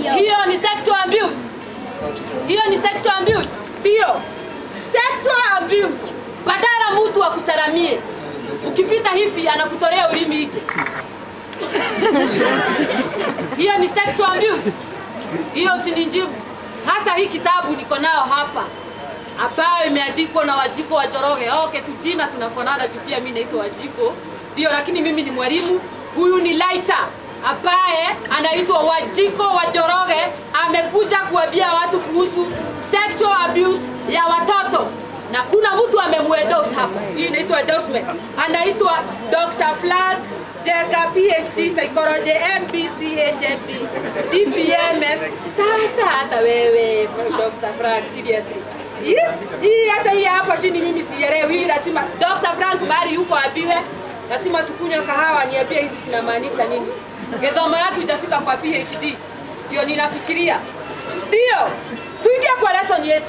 Hiyo ni sexual abuse. Hiyo ni sexual abuse. Ndio. Sexual abuse. Badala mtu akusalamie. Ukipita hivi anakutolea ulimi nje. Hiyo ni sexual abuse. Hiyo usinijibu. Hasa hii kitabu niko nayo hapa ambayo imeandikwa na Wajiko wa Njoroge. Okay, tu jina tunafanana tu, pia mimi naitwa Wajiko, ndio, lakini mimi ni mwalimu. Huyu ni Laita ambaye anaitwa Wajiko wa Njoroge, amekuja kuambia watu kuhusu sexual abuse ya watoto na kuna mtu amemwendorse hapa. Hii inaitwa endorsement. Anaitwa Dr. Flag Jega PhD Psychology MBCHMB DPMF. Sasa hata wewe Dr. Frank seriously. Hii hii hata hii hapa chini mimi sielewi. Hii lazima Dr. Frank bali yuko abiwe. Lazima tukunywe kahawa niambie hizi zinamaanisha nini. Gedhomo yako itafika kwa PhD. Ndio ninafikiria. Ndio. Tuingie kwa lesson yetu.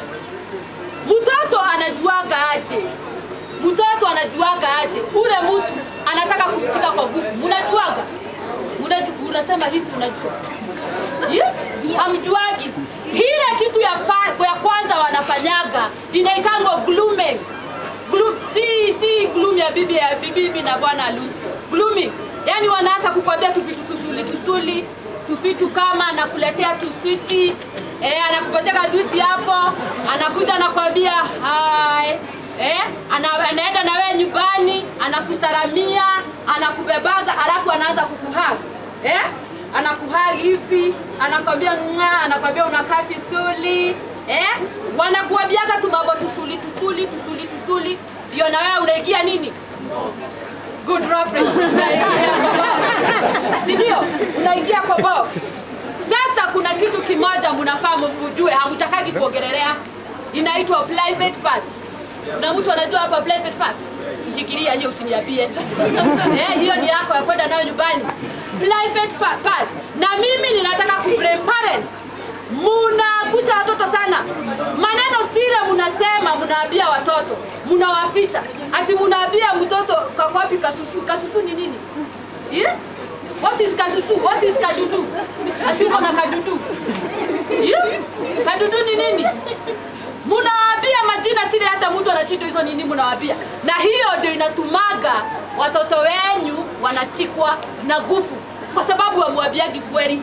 Mtoto anajuaga aje? Mtoto anajuaga aje? Ule mtu anataka kumshika kwa nguvu, mnajuaga? Mnaju, unasema hivi unajua? Yeah? Hamjuagi. Ile kitu ya, fa, ya kwanza wanafanyaga inaitangwa grooming. Gloom, si si gloom ya bibi ya bibi na bwana harusi. Grooming. Yaani wanaanza kukwambia tu vitu tusuli tusuli, tufitu kama anakuletea tuswiti eh, anakupatia kazuti hapo, anakuja anakwambia hai eh, ana, anaenda na wewe nyumbani, anakusalamia, anakubebaga, alafu anaanza kukuhaga eh, anakuhagi hivi, anakwambia mwa, anakwambia unakaa vizuri eh, wanakuambiaga tu mambo tusuli tusuli tusuli tusuli, ndio na wewe unaingia nini good reference, unaingia kwa box, si ndio? Unaingia kwa box. Sasa kuna kitu kimoja mnafaa mjue, hamtakagi kuongelelea, inaitwa private parts. Na mtu anajua hapa private parts? Shikilia hiyo usiniambie. eh, hiyo ni yako ya kwenda nayo nyumbani. Private pa- parts. Na mimi ninataka ku blame parents. Munakucha watoto sana. Maneno sile munasema, munaambia watoto, munawaficha. Ati munaambia mtoto kakwapi kasusu. Kasusu ni nini? Yeah? What is kasusu? What is kadudu? Ati uko na kadudu. Yeah? Kadudu ni nini? Munawaambia majina sile, hata mtu anachitwa hizo nini, munawaambia. Na hiyo ndio inatumaga watoto wenyu wanachikwa na nguvu, kwa sababu wamwambiagi kweli.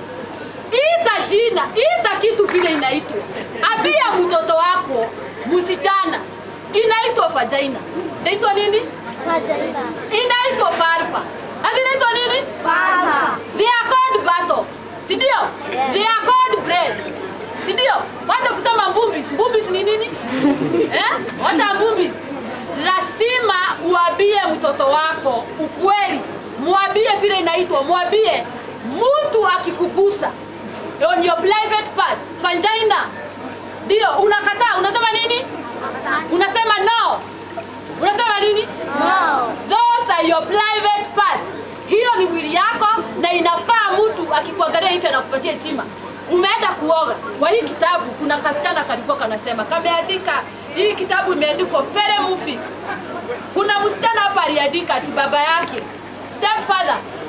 Ita jina, ita kitu vile inaitwa. Ambia mtoto wako msichana inaitwa vagina. Inaitwa nini? Vagina. Inaitwa vulva. Ati inaitwa nini? Vulva. They are called buttocks. Si ndio? Yes. They are called breasts. Si ndio? Wacha kusema mbumbis. Mbumbis ni nini? eh? Wacha mbumbis. Lazima uambie mtoto wako ukweli. Mwambie vile inaitwa. Mwambie mtu akikugusa on your private parts, vagina. Ndio, unakataa. Unasema nini? Unasema no. Unasema nini? No. Those are your private parts. Hiyo ni mwili yako na inafaa mtu akikuangalia hivi anakupatia heshima. Umeenda kuoga. Kwa hii kitabu kuna kasichana kalikuwa kanasema kameandika hii kitabu imeandikwa very movie. Kuna msichana hapa aliandika ati baba yake stepfather